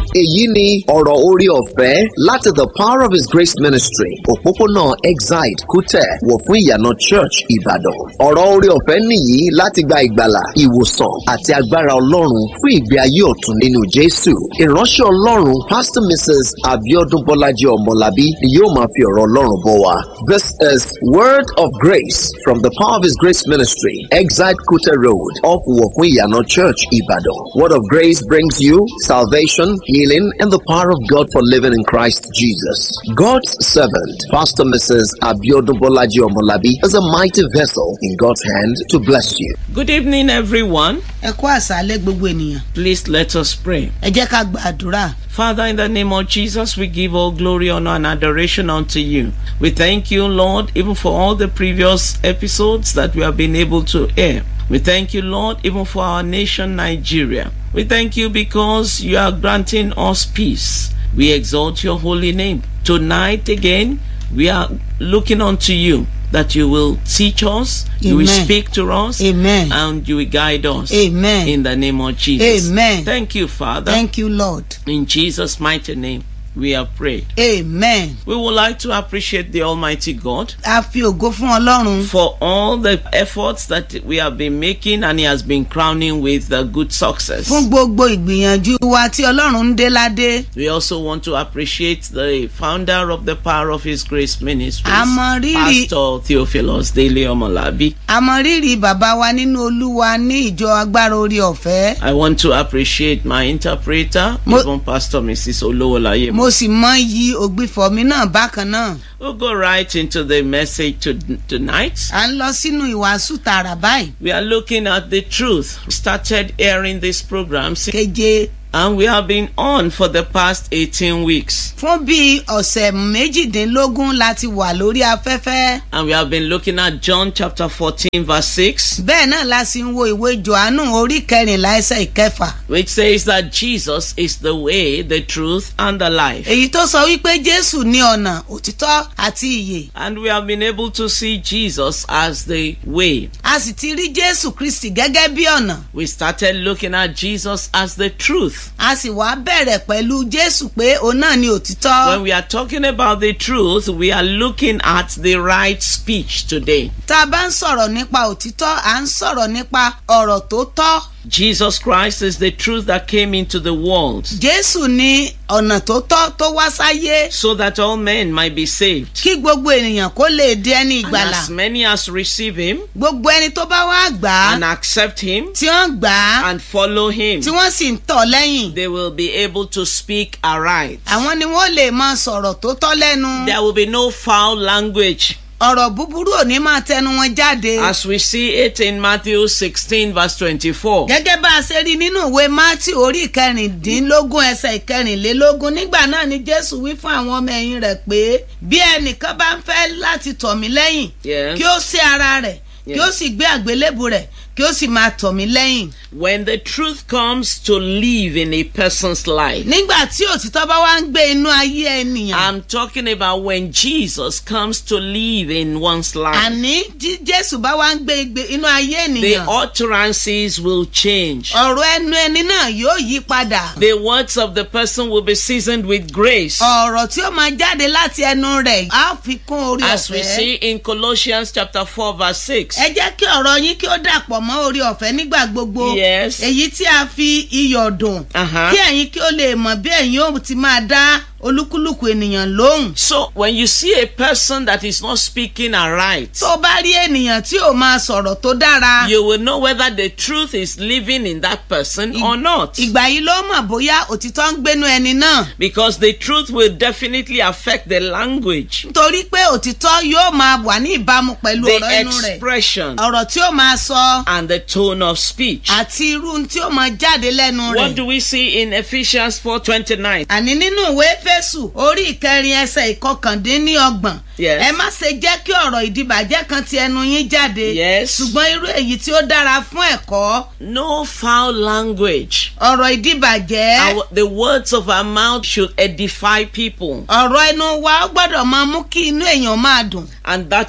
èyí ni ọ̀rọ̀ orí ọ̀fẹ́ láti the power of his grace ministry òpópónà exide kútẹ̀ wọ̀ fún ìyànà church ìbàdàn ọ̀rọ̀ orí ọ̀fẹ́ nìyí láti gba ìgbàlà ìwòsàn àti agbára ọlọ́run fún ìgbé ayé ọ̀tun nínú jésù ìránṣẹ́ ọlọ́run pastor mrs abiodun bọ́lájí ọmọlábí ni yóò máa fi ọ̀rọ̀ ọlọ́run bọ̀ wá this is word of grace from the power of his grace ministry exide kútẹ̀ road off wọ̀ fún ìyànà church ìbàdàn word of grace brings you salvation healing and the power of god for living in christ jesus god's servant pastor mrs abiodun bọ́lájí ọmọlábí is a mighty vessel in god's hand to bless you. Good evening, everyone. ẹ kú àṣálẹ́ gbogbo ènìyàn Please let us pray. ẹ jẹ́ ká gbàdúrà Father, in the name of Jesus, we give all glory, honor, and adoration unto you. We thank you, Lord, even for all the previous episodes that we have been able to air. We thank you, Lord, even for our nation, Nigeria. We thank you because you are granting us peace. We exalt your holy name. Tonight, again, we are looking unto you that you will teach us, you will Amen. speak to us, Amen. and you will guide us. Amen. In the name of Jesus. Amen. Thank you, Father. thank you lord In Jesus' mighty name, we have prayed. amen We would like to appreciate the Almighty God a fi ògo fún ọlọ́run for all the efforts that we have been making and He has been crowning with the good success. fún gbogbo ìgbìyànjú wa tí ọlọ́run ń dé ládé We also want to appreciate the founder of the Power of His Grace Ministries, A mọ rírì- Pastor Theophilus Dele Omolabi. a mọ rírì bàbá wa nínú olúwa ní ìjọ agbára orí ọ̀fẹ́ I want to appreciate my interpreter, Mo- even Pastor Mrs. Olowolaye. mo sì mọ iyì ògbìfọ̀ mi náà bákan náà We'll go right into the message to, tonight. à ń lọ sínú ìwàásù tààrà báyìí We are looking at the truth. We started airing this program si- keje and we have been on for the past 18 weeks. fún bíi ọ̀sẹ̀ méjìdínlógún láti wà lórí afẹ́fẹ́ And we have been looking at John chapter 14, verse 6, bẹ́ẹ̀ náà la sì ń wo ìwé johannu orí kẹrìnlá ẹsẹ̀ ìkẹfà which says that Jesus is the way, the truth, and the life. èyí tó sọ wípé jésù ní ọ̀nà òtítọ́ àti ìyè And we have been able to see Jesus as the way. a sì ti rí jésù kristi gẹ́gẹ́ bí ọ̀nà We started looking at Jesus as the truth. a sì wá bẹ̀rẹ̀ pẹ̀lú jésù pé òun náà ni òtítọ́ When we are talking about the truth, we are looking at the right speech today. tá a bá ń sọ̀rọ̀ nípa òtítọ́ à ń sọ̀rọ̀ nípa ọ̀rọ̀ tó tọ́ Jesus Christ is the truth that came into the world jésù ní ọ̀nà tó tọ́ tó wá sáyé so that all men might be saved. kí gbogbo ènìyàn kó lè di ẹni And ìgbàlà as many as receive him gbogbo ẹni tó bá wá gbà á and accept him tí wọ́n gbà á and follow him, tí wọ́n sì ń tọ̀ lẹ́yìn they will be able to speak aright. àwọn ni wọ́n lè máa sọ̀rọ̀ tó tọ́ lẹ́nu There will be no foul language ọ̀rọ̀ búburú ò ní máa tẹnu wọn jáde. as we see it in Matthew 16, verse 24. gẹ́gẹ́ bá a ṣe rí nínú ìwé mátì orí ìkẹrìndínlógún ẹsẹ̀ ìkẹrìnlélógún nígbà náà ni jésù wí fún àwọn ọmọ ẹ̀yìn rẹ̀ pé bí ẹnìkan bá ń fẹ́ láti tọ̀ mí lẹ́yìn Yes. kí ó sí ara rẹ̀ kí ó Yes. sì gbé àgbélébù rẹ̀ kí ó sì máa tọ̀ mí lẹ́yìn. When the truth comes to live in a person's life, nígbà tí òtítọ́ bá wá ń gbé inú ayé ènìyàn I'm talking about when Jesus comes to live in one's life. àní tí jésù bá wá ń gbé igbe inú ayé The ènìyàn utterances will change. ọ̀rọ̀ ẹnu ẹni náà yóò yí padà. The words of the person will be seasoned with grace. ọ̀rọ̀ tí ó máa jáde láti ẹnu rẹ̀ á fi kún orí As we ọ̀fẹ́. see in Colossians chapter 4 verse 6. ẹ jẹ́ kí ọ̀rọ̀ yín kí ó dàpọ̀ mọ́ orí ọ̀fẹ́ nígbà gbogbo. Yes. èyí tí a fi iyọ̀ dùn. Uh-huh. kí ẹ̀yin kí ó lè mọ̀ bí ẹ̀yin ó ti máa dá olúkúlùkù ènìyàn lóhùn. So when you see a person that is not speaking aright, tó o bá rí ènìyàn tí ò máa sọ̀rọ̀ tó dára. you will know whether the truth is living in that person or not. ìgbà yìí ló mọ̀ bóyá òtítọ́ ń gbénu ẹni náà. Because the truth will definitely affect the language, nítorí pé òtítọ́ yóò máa wà ní ìbámu pẹ̀lú the ọ̀rọ̀ ẹnu rẹ̀. expression, ọ̀rọ̀ tí ó máa sọ and the tone of speech. àti irú tí ó máa jáde lẹ́nu What rẹ̀. do we see in Ephesians 4:29? àní nínú ìwé fésù orí ìkẹrin ẹsẹ ìkọkàndínníọgbọ̀n Yes. ẹ má ṣe jẹ́ kí ọ̀rọ̀ ìdìbàjẹ́ kan ti ẹnu yín jáde Yes. ṣùgbọ́n irú èyí tí ó dára fún ẹ̀kọ́ No foul language. ọ̀rọ̀ ìdìbàjẹ́ Our, the words of our mouth should edify people. ọ̀rọ̀ ẹnu wa ó gbọ́dọ̀ máa mú kí inú èèyàn máa dùn And that is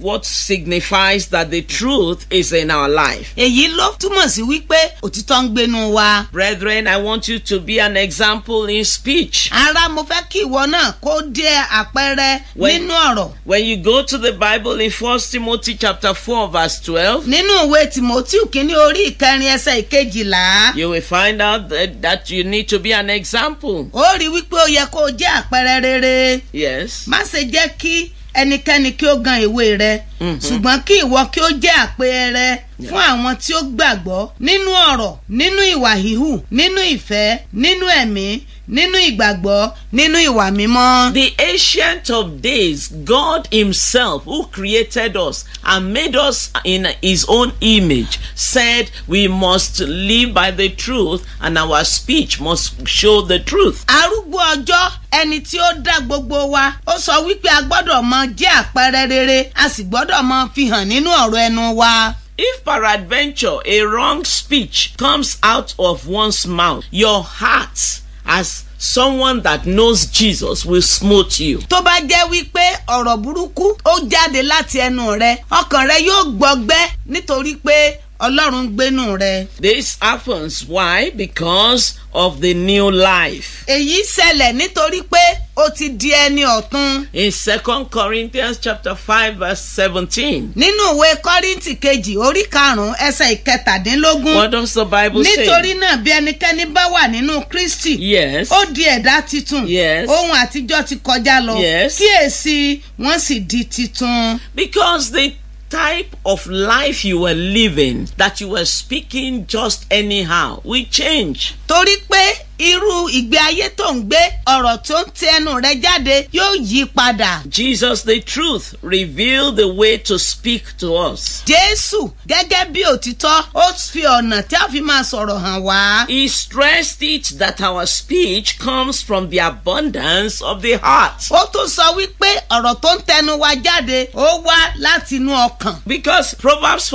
what signifies that the truth is in our life. èyí ló túmọ̀ sí wípé òtítọ́ ń gbénu wa. Brethren, I want you to be an example in speech. ara mo fẹ́ kí ìwọ náà kó jẹ́ àpẹẹrẹ When- nínú ọ̀rọ̀. When you go to the Bible in 1 Timothy chapter 4 verse 12, nínú ìwé timoteo kínní orí ìkẹrin ẹsẹ̀ ìkejìlá you will find out that, that you need to be an example. ó rí wípé ó yẹ kó o jẹ́ àpẹẹrẹ rere Yes. má ṣe jẹ́ kí ẹnikẹ́ni kí ó gan ìwé rẹ ṣùgbọ́n kí ìwọ kí ó jẹ́ àpẹẹrẹ fún àwọn tí ó gbàgbọ́ nínú ọ̀rọ̀ nínú ìwà híhù nínú ìfẹ́ nínú ẹ̀mí nínú ìgbàgbọ́ nínú ìwà mímọ́. The ancient of days, God Himself, who created us and made us in His own image, said we must live by the truth and our speech must show the truth. arúgbó ọjọ́ ẹni tí ó dá gbogbo wa ó sọ wípé a gbọ́dọ̀ mọ jẹ́ àpẹẹrẹ rere a sì gbọ́dọ̀ mọ fi hàn nínú ọ̀rọ̀ ẹnu wa. If peradventure a wrong speech comes out of one's mouth, your heart, as someone that knows Jesus, will smote you. tó bá jẹ́ wípé ọ̀rọ̀ burúkú ó jáde láti ẹnu rẹ ọkàn rẹ yóò gbọgbẹ́ nítorí pé ọlọ́run ń gbénú rẹ. This happens. Why? Because of the new life. èyí ṣẹlẹ̀ nítorí pé ó ti di ẹni ọ̀tun. In 2 Corinthians chapter 5 verse 17. nínú ìwé kọ́ríntì kejì orí karùn-ún ẹsẹ̀ ìkẹtàdínlógún What does the Bible nítorí say? náà bí ẹnikẹ́ni bá wà nínú kristi Yes. ó di ẹ̀dá titun Yes. ohun àtijọ́ ti kọjá lọ Yes. kíyèsí wọ́n sì di titun. Because the type of life you were living, that you were speaking just anyhow, will change. torí pé irú ìgbé ayé tó ń gbé ọ̀rọ̀ tó ń ti ẹnu rẹ jáde yóò yí padà. Jesus, the truth, revealed the way to speak to us. jésù gẹ́gẹ́ bí òtítọ́ ó fi ọ̀nà tí a fi máa sọ̀rọ̀ hàn wá. He stressed it that our speech comes from the abundance of the heart. ó tún sọ wípé ọ̀rọ̀ tó ń tẹnu wa jáde ó wá láti inú ọkàn. Because Proverbs